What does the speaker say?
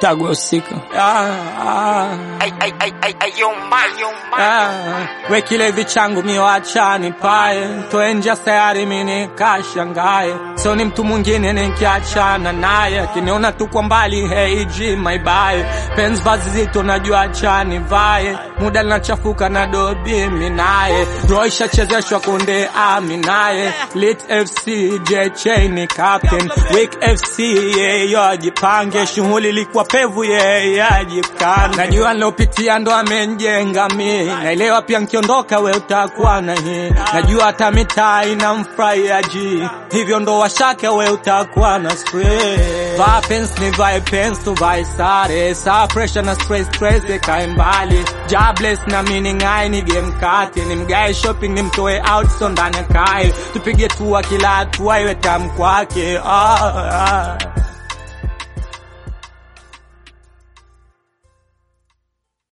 tagwa usika ah, ah. Ah, we kilevi changu miwachani pae toenja sayari mini kashangae so ni mtu mwingine nikiachana naye akiniona tu kwa mbali heiji maibaye pens vazi zito najua chani vae muda linachafuka na dobi minaye roisha chezeshwa kunde ami naye lit fc jch ni captain wik fc yeyo ajipange shughuli ilikuwa pevu yeye ajikane najua nilopitia ndo amenjenga mi naelewa pia nkiondoka we utakuwa na hii najua hata mitaa inamfurahia ji hivyo ndo washake we utakuwa na stress vaa pens ni vae pens tuvae sare saa pressure na stress stress ikae mbali jobless na meaning ai ni game kati ni mgae shopping ni mtoe out so ndani kae tupige tua kila hatua iwe tamu kwake ah, ah.